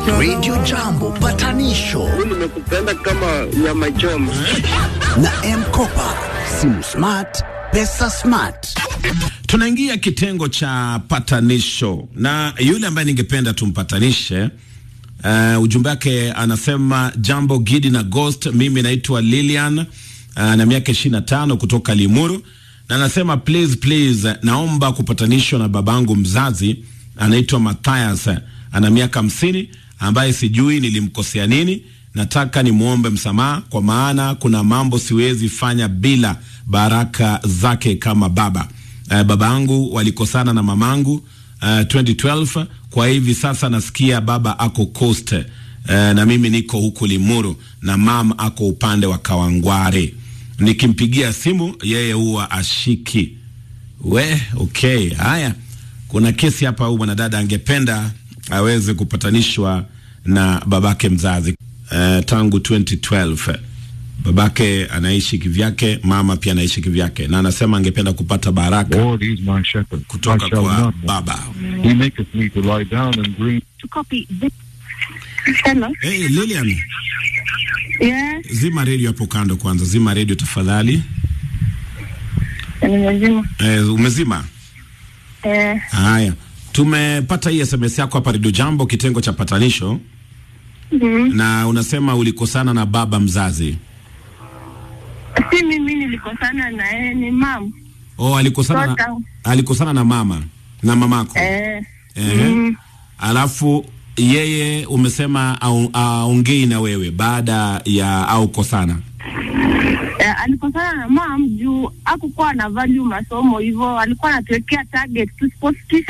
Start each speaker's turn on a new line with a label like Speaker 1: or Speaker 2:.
Speaker 1: Radio Jambo patanisho
Speaker 2: nimekupenda kama nyama choma.
Speaker 1: na Mkopa, simu smart, pesa smart.
Speaker 3: Tunaingia kitengo cha patanisho na yule ambaye ningependa tumpatanishe. Uh, ujumbe wake anasema jambo Gidi na Ghost, mimi naitwa Lilian uh, na miaka ishirini na tano kutoka Limuru, na anasema please please, naomba kupatanishwa na babangu mzazi anaitwa Matthias, ana miaka hamsini, ambaye sijui nilimkosea nini. Nataka nimwombe msamaha, kwa maana kuna mambo siwezi fanya bila baraka zake kama baba. Uh, baba yangu walikosana na mamangu uh, 2012 kwa hivi sasa nasikia baba ako Coast uh, na mimi niko huku Limuru na mam ako upande wa Kawangware. Nikimpigia simu yeye huwa ashiki. We, okay, haya, kuna kesi hapa. Huyu mwanadada angependa aweze kupatanishwa na babake mzazi uh, tangu 2012 babake anaishi kivyake, mama pia anaishi kivyake, na anasema angependa kupata baraka
Speaker 4: Lord is my shepherd. I
Speaker 3: kutoka
Speaker 4: shall
Speaker 3: kwa
Speaker 4: not want.
Speaker 3: baba.
Speaker 4: He maketh me to lie down in green.
Speaker 5: to copy this. Hello.
Speaker 3: Hey, Lilian,
Speaker 5: Yes,
Speaker 3: zima redio hapo kando kwanza, zima redio tafadhali.
Speaker 5: nimezima.
Speaker 3: Eh, umezima?
Speaker 5: Eh,
Speaker 3: Haya, tumepata hii SMS yako hapa Radio Jambo, kitengo cha patanisho,
Speaker 5: mhm.
Speaker 3: na unasema ulikosana na baba mzazi.
Speaker 5: si mimi nilikosana na yeye, ni mam.
Speaker 3: Oh, alikosana na,
Speaker 5: Toka.
Speaker 3: alikosana na mama na mamako.
Speaker 5: Eh,
Speaker 3: Ehe.
Speaker 5: mm,
Speaker 3: Alafu yeye umesema au- aongei na wewe baada ya au kosana.
Speaker 5: eh, alikosana na mam juu hakukuwa na value masomo hivyo, alikuwa anatuwekea target tusipofikisha